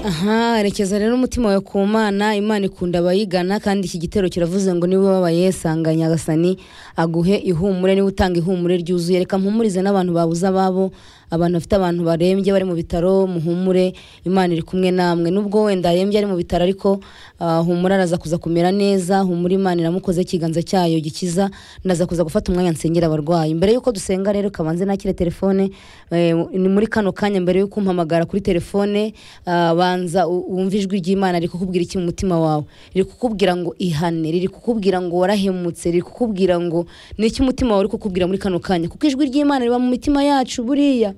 aha rekeza rero umutima wawe ku mana imana ikunda abayigana kandi iki gitero kiravuze ngo niba ubabaye sanga nyagasani aguhe ihumure niba utanga ihumure ryuzuye reka mpumurize n'abantu babuze ababo abantu bafite abantu barembye bari mu bitaro muhumure imana iri kumwe namwe nubwo wenda arembye ari mu bitaro ariko ah, humura araza kuza kumera neza humura imana iramukoze ikiganza cyayo gikiza ndaza kuza gufata umwanya nsengera abarwayi mbere yuko dusenga rero kabanze nakire telefone eh, ni muri kano kanya mbere yuko umpamagara kuri telefone ah, banza u- wumve ijwi ry'imana riri kukubwira iki mu mutima wawe riri kukubwira ngo ihane riri kukubwira ngo warahemutse riri kukubwira ngo ni iki umutima wawe uri kukubwira muri kano kanya kuko ijwi ry'imana riba mu mitima yacu buriya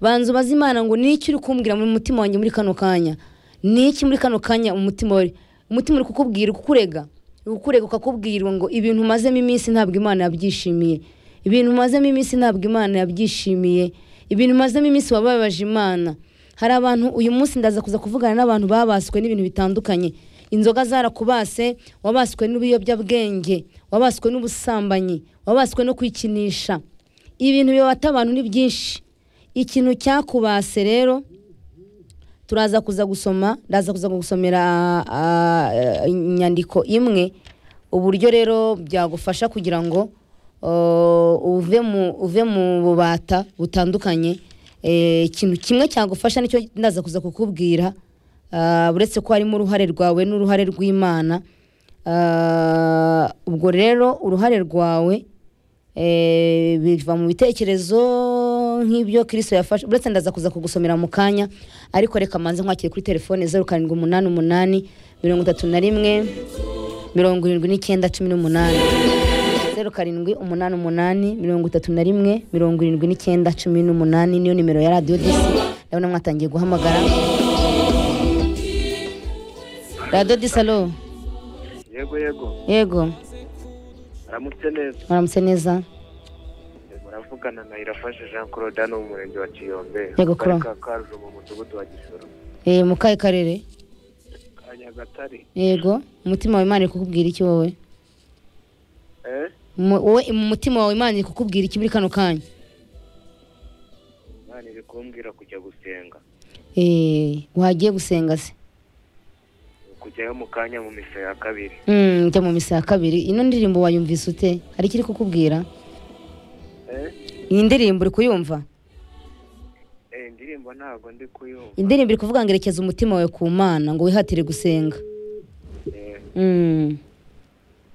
banza ubaze imana ngo ni iki uri kumbwira mu mutima wanjye muri kano kanya ni iki muri kano kanya umutima wari umutima uri kukubwira kukurega kukurega ukakubwira ngo ibintu umazemo iminsi ntabwo imana yabyishimiye ibintu umazemo iminsi ntabwo imana yabyishimiye ibintu umazemo iminsi wababaje imana hari abantu uyu munsi ndaza kuza kuvugana n'abantu babaswe n'ibintu bitandukanye inzoga zarakubase wabaswe n'ibiyobyabwenge wabaswe n'ubusambanyi wabaswe no kwikinisha ibintu bibata abantu ni byinshi ikintu cyakubase rero turaza kuza gusoma ndaza kuza gusomera ah, ah, inyandiko imwe uburyo rero byagufasha kugira ngo oh, uve mu uve mu bubata butandukanye Eh, ikintu kimwe cyagufasha nicyo ndaza kuza kukubwira Ah, uretse ko harimo uruhare rwawe n'uruhare rw'imana Ah, ubwo rero uruhare rwawe Eh, biva mu bitekerezo nk'ibyo kirisito yafashe uretse ndaza kuza kugusomera mu kanya ariko reka manze nkwakire kuri telefone zeru karindwi umunani umunani mirongo itatu na rimwe mirongo irindwi n'icyenda cumi n'umunani zeru karindwi umunani umunani mirongo itatu na rimwe mirongo irindwi n'icyenda cumi n'umunani niyo nimero ya radiyo disi ndabona mwatangiye guhamagara radiyo disi alo yego yego yego aramutse neza muramutse neza muravugana na irafashe jean claude hano mu murenge wa kiyombe Yego, Claude. Akarere ka karujo mu mudugudu wa gisoro Eh, mu kahe karere ka nyagatare yego umutima wawe imana iri kukubwira iki wowe Eh? Mu- wowe mu mutima wawe imana iri kukubwira iki muri kano kanya imana iri kumbwira kujya gusenga Eh, wagiye gusenga se kujyayo mu kanya mu misa ya kabiri Mm, njya mu misa ya kabiri ino ndirimbo wayumvise ute hari icyo iri kukubwira Eh? iyi ndirimbo uri kuyumva Eh, indirimbo ntabwo ndi kuyumva indirimbo iri kuvuga ngo erekeza umutima wawe ku mana ngo wihatire gusenga Eh, Mm.